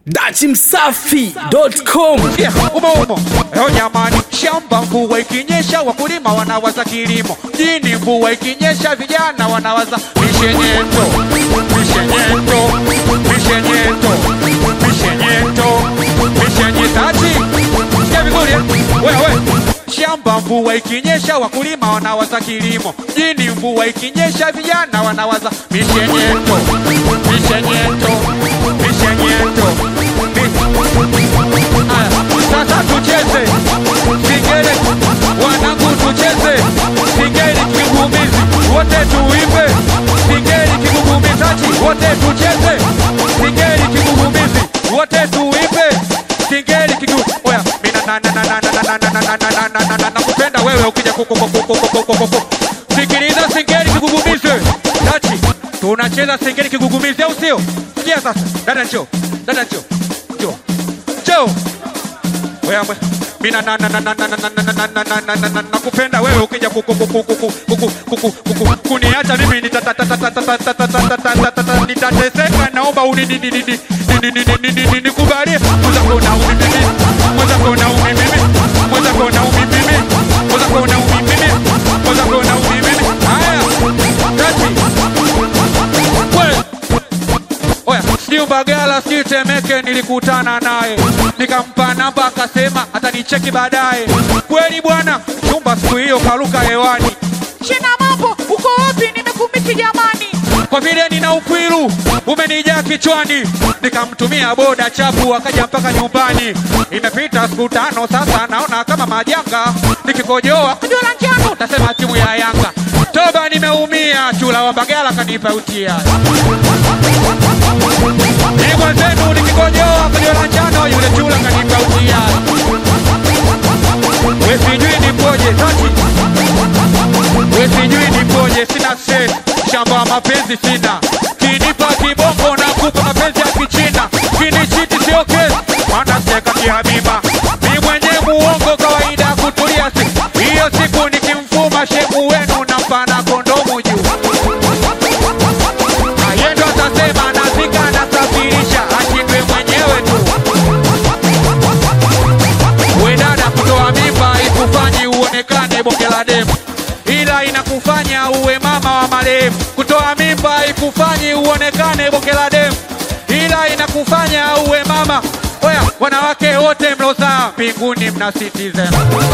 dachimsafi.com umo umo leo jamani, shamba mvua ikinyesha, wakulima wanawaza kilimo. Mjini mvua ikinyesha, vijana wanawaza mishenyeto, mishenyeto, mishenyeto, mishenyeto, mishenyetaji. Sikia vizuri eh? wewe Shamba mvua ikinyesha, wakulima wanawaza kilimo. Mjini mvua ikinyesha, vijana wanawaza mishenyeto, mishenyeto, mishenyeto, mi- Aya, sasa tucheze singeli, wanangu tucheze singeli kigugumizi, wote tuimbe singeli kigugumizaji, wote tucheze singeli kigugumizi, wote tuimbe singeli kigu oya mina na na na na na na na na na na na na na na nakupenda wewe ukija kuku kuku kuku kuku kuku sikiliza singeli kigugumizi dachi tunacheza singeli kigugumizi au sio sikia sasa dada njoo dada njoo njoo njoo wewe mina na na na na na na na na na na na na na na nakupenda wewe ukija kuku kuku kuku kuku kuku kuku kuniacha mimi nitateseka naomba uni ni ni ni ni ni ni ni ni ni nikubalie mwanza kona umi mimi mwanza kona umi mimi mwanza kona umi mimi mwanza kona umi mimi mwanza kona umi mimi haya kati wewe Oya, sijui Mbagala sijui Temeke, nilikutana naye nikampa namba, akasema atanicheki baadaye. Kweli bwana, chumba siku hiyo karuka hewani. Shina mambo, uko wapi? Nimekumisi jamani. Kwa vile nina ukwiru umenijaa kichwani, nikamtumia boda chapu akaja mpaka nyumbani. Imepita siku tano sasa, naona kama majanga, nikikojoa Ndio la njano. tasema timu ya Yanga. Toba, nimeumia, chula wa Mbagala kanipa utia ni mwenzenu nikikojoa kwenye la njano, yule chula kanipa utia. We sijui nipoje tati, we sijui nipoje, sina se shamba wa mapenzi sina, kinipa kibongo na kupa mapenzi ya kichina, kinichiti sio kesi, maana seka kihabiba mi mwenye muongo kawaida kutulia si hiyo siku nikimfuma shemu wenu na mpana kondomu juu Ayendo atasema nazika nasafirisha, ashindwe mwenyewe tu. We dada, kutoa mimba ikufanyi uonekane bonge la demu, ila inakufanya uwe mama wa marehemu. Kutoa mimba ikufanyi uonekane bonge la demu, ila inakufanya uwe mama. Oya, wanawake wote mlozaa mbinguni mna citizen.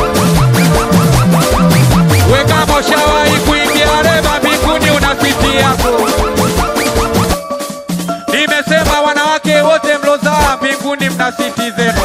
We kama ushawahi kuingia leba mbinguni una siti yako. Nimesema wanawake wote mlozaa mbinguni mna siti zenu.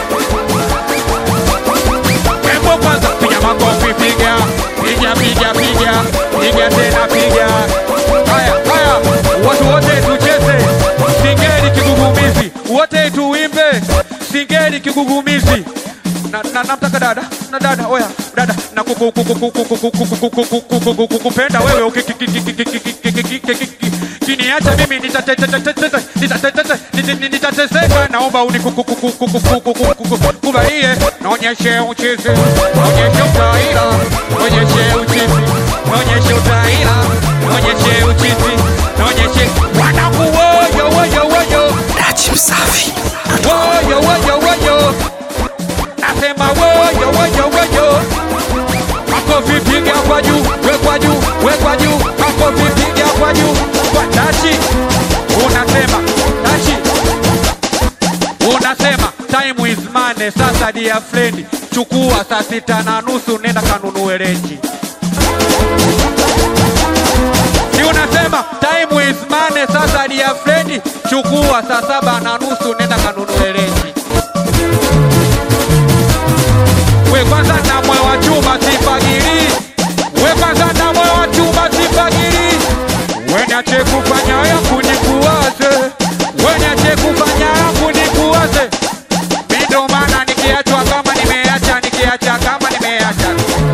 Hebu kwanza piga makofi, piga piga piga piga piga tena piga. Haya haya, watu wote tucheze singeli kigugumizi, wote tuimbe singeli kigugumizi. Na, na, namtaka dada na dada oya dada na kuku- kuku- kuku- kuku- kuku- kuku- kuku- kuku- kuku- kukupenda wewe uki- ki- ki- ki- ki- ki- ki- ki- ki- ki- ki- ki- ki- kiniacha mimi nitatetetetete- nitatetete- niti- niti- nitateseka naomba unikubalie naonyeshe uchizi naonyeshe utaila naonyeshe uchizi naonyeshe utaila naonyeshe uchizi naonyeshe wanangu woyo woyo woyo dachimsafi woyo woyo woyo nasema woyo woyo woyo makofi piga kwa juu wekwa juu wekwa juu makofi piga kwa juu kwa dachi unasema dachi unasema time is money sasa dear friend chukua saa sita na nusu nenda kanunue renji si unasema time is money sasa dear friend chukua saa saba na nusu nenda kanunue renji we kwanza na moyo wa chuma sifagiri we kwanza na moyo wa chuma sifagiri we niache kufanya yangu nikuwaze we niache kufanya yangu nikuwaze mi ndo maana nikiachwa kama nimeacha nikiacha kama nimeacha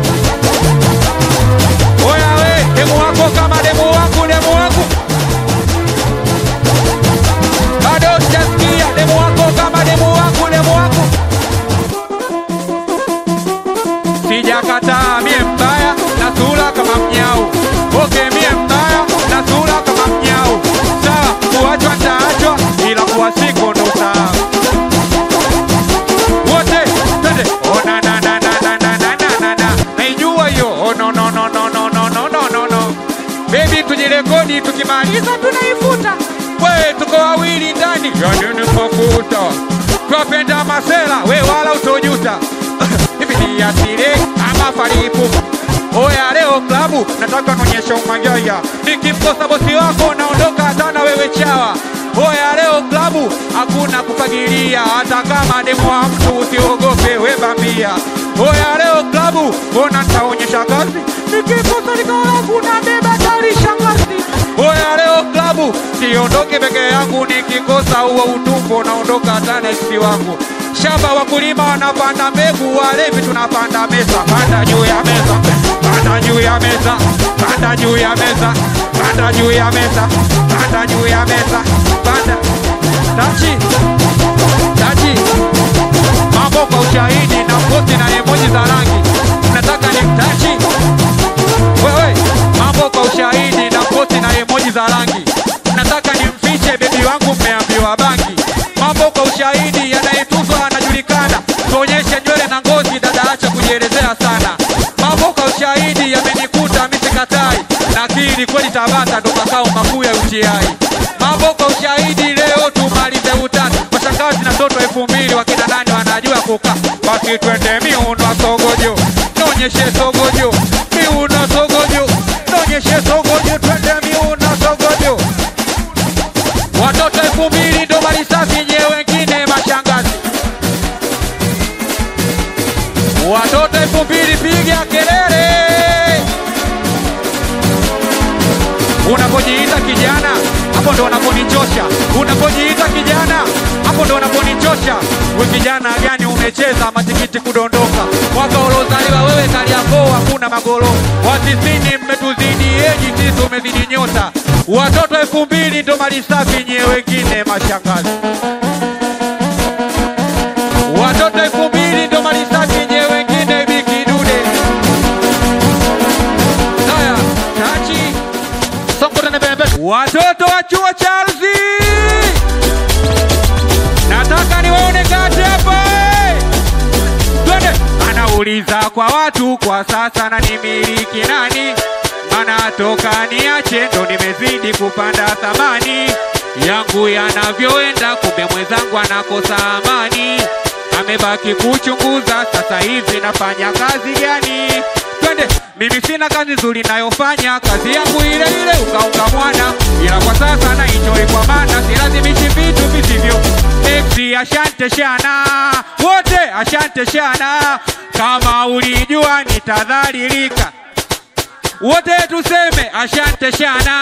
oya we demu wako kama demu wangu demu wangu bado sijasikia demu wako kama tukimaliza tunaifuta we tuko wawili ndani yanini mafuta twapenda masela we wala utojuta hivi ni asile ama faripu oya leo klabu nataka nonyesha umagaya nikimkosa bosi wako naondoka hata na wewe chawa oya leo klabu hakuna kufagilia hata kama demo wa mtu usiogope we bambia oya leo klabu mbona nitaonyesha kazi nikikosa likalabu na beba tari shangazi Oya leo klabu, siondoke peke yangu, nikikosa huo utumbo naondoka hata na eksi wangu. Shamba wakulima wanapanda mbegu, walevi tunapanda meza. Panda juu ya meza, panda juu ya meza, panda juu ya meza, panda juu ya meza, panda juu ya meza, panda tachi tachi mambo kwa ushahidi na posti na emoji za rangi. Nataka ni tachi wewe mambo kwa ushahidi na posti na emoji za rangi nataka nimfiche bebi wangu mmeambiwa bangi mambo kwa ushahidi yanayetuzwa anajulikana tuonyeshe nywele na ngozi dada acha kujielezea sana mambo kwa ushahidi yamenikuta misikatai nakiri kweli tabata ndo makao makuu ya utiai mambo kwa ushahidi leo tumalize utatu washangazi na toto elfu mbili wakina nani wanajua kuka basi twende miuno sogojo nonyeshe sogojo miuno sogojo nonyeshe sogojo twende miuno sogojo watoto elfu mbili ndo mali safi nye wengine mashangazi watoto elfu mbili piga kelele unapojiita kijana hapo ndo unaponichosha unapojiita kijana hapo ndo unaponichosha we kijana gani umecheza matikiti kudondoka mwaka uliozaliwa wewe kaliakoo hakuna magoro watisini mmetuzidi eji sisi umezidi nyota watoto elfu mbili ndo mali safi nyie wengine mashangazi watoto elfu mbili ndo mali safi nyie wengine bikidude haya tachi songo tena mbele mbele. watoto wa chuo cha ardhi nataka niwaone kati hapa eh. twende anauliza kwa watu kwa sasa na nimiliki nani mana toka niache ndo nimezidi kupanda thamani yangu yanavyoenda kumbe mwenzangu anakosa amani amebaki kuchunguza sasa hivi nafanya kazi gani twende mimi sina kazi nzuri nayofanya kazi yangu ile ile ukaunga mwana ila kwa sasa na enjoy kwa maana silazimishi vitu visivyo Exi ashante shana wote ashante shana kama ulijua nitadhalilika wote tuseme ashante shana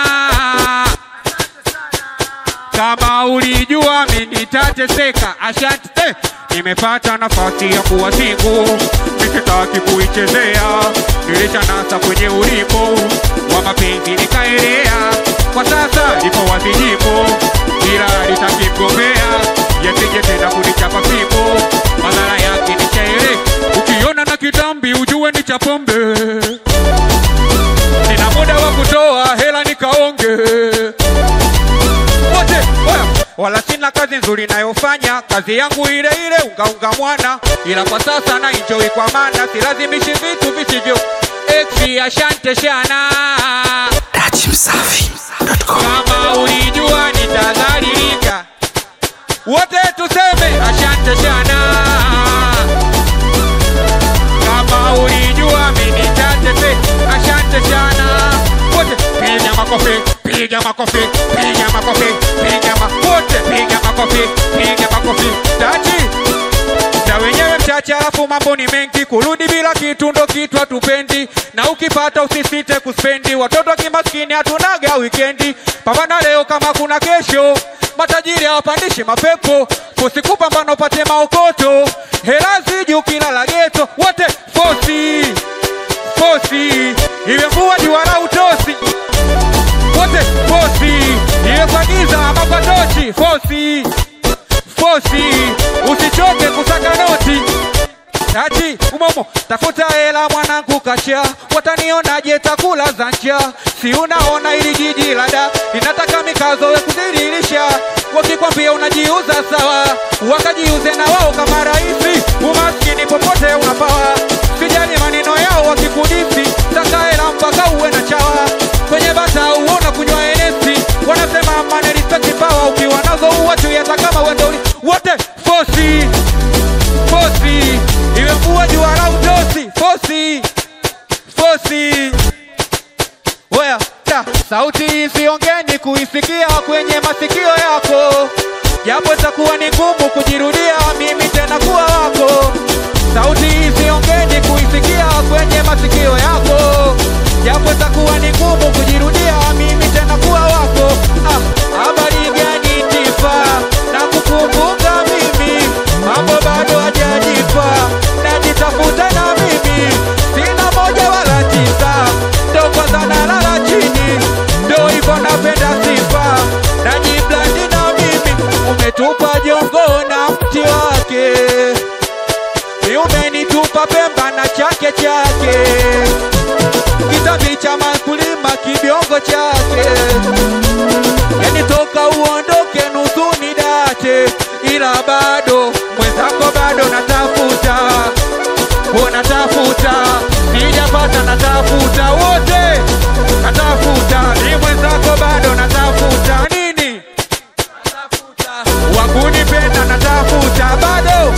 kama ulijua mimi nitateseka ashante eh, nimepata nafasi ya kuwa singu nisitaki kuichezea nilishanasa kwenye ulimbo wa mapenzi nikaelea kwa sasa ipo wazijibu ila litakimgombea yasije tena kunichapa fimbo madhara yake ni shairi ukiona na kitambi ujue ni cha pombe nina muda wa kutoa hela nikaonge wote oya, wala sina kazi nzuri nayofanya kazi yangu ile ile ungaunga mwana ila kwa sasa na enjoy kwa maana silazimishi vitu visivyo exi ashante shana Dachimsafi.com kama ulijua nitadhalilika wote tuseme ashante shana kama ulijua mimi nitatete ashante shana wote piga makofi piga makofi piga makofi piga ma wote piga makofi piga makofi tachi na wenyewe mchache, alafu mambo ni mengi, kurudi bila kitu ndo kitu hatupendi, na ukipata usisite kuspendi. Watoto kimaskini hatunaga wikendi, pambana leo kama kuna kesho. Matajiri hawapandishi mapepo, usikupambana upate maokoto, hela ziji ukilala geto, wote fosi fosi, iwe mvua jua la utosi, wote fosi, iwe kwa giza ama kwa tochi, fosi fosi, usichoke kusaka noti ati umomo tafuta hela mwanangu kacha, watanionaje takula za njaa? Si unaona ili jiji la da linataka mikazo we kudhiririsha, wakikwambia unajiuza sawa, wakajiuze na wao kama rahisi. Umaskini popote unapawa, sijali maneno yao wakikudisi, taka hela mpaka uwe na chawa, kwenye bata uona kunywa enesi wote fosi fosi iwe mvua jua la utosi fosi fosi Oya, ta, sauti isiongeni kuisikia kwenye masikio yako, japo itakuwa ni ngumu kujirudia mimi tena kuwa wako. Sauti isiongeni kuisikia kwenye masikio yako, japo itakuwa ni ngumu kujirudia mimi tena kuwa wako. Ah, habari gani Tifa, na kukumbuka mimi, mambo bado hajajipa, najitafuta na mimi, sina moja wala tisa, ndo kwanza nalala chini, ndo hivyo napenda sifa, najiblandi na mimi, umetupa jongo na mti wake, ni umenitupa Pemba na chake chake, kitabi cha makulima kibiongo chake yani toka uondoke nusu ni date, ila bado mwenzako bado natafuta, huo natafuta, sijapata natafuta, wote natafuta, ni mwenzako bado natafuta nini, wakunipenda natafuta bado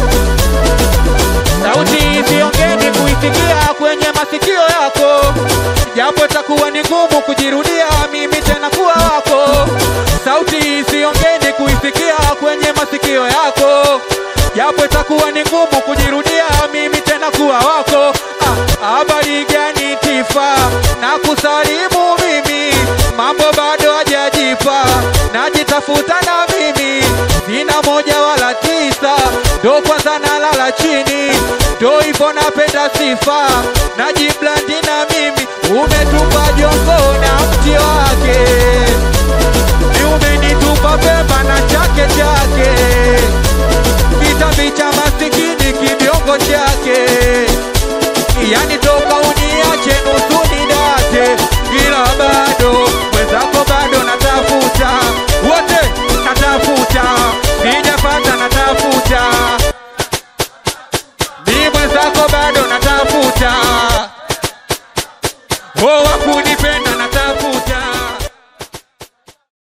sauti isiongeni kuisikia kwenye masikio yako, japo itakuwa ni ngumu kujirudia mimi tena kuwa wako. Sauti isiongeni kuisikia kwenye masikio yako, japo itakuwa ni ngumu kujirudia mimi tena kuwa wako. Ah, habari gani Tifa, na kusalimu mimi, mambo bado hajajipa, najitafuta na mimi, sina moja wala tisa, ndo kwanza nalala chini, ndo hivyo napenda sifa, najiblandi na mimi, umetupa jongo na mti wake, ni umenitupa Pemba na chake chake, kitabi cha masikini kibiongo chake yani toka uniache nusu nidate, ila bado mwenzako bado natafuta, wote natafuta, sijapata natafuta, ni mwenzako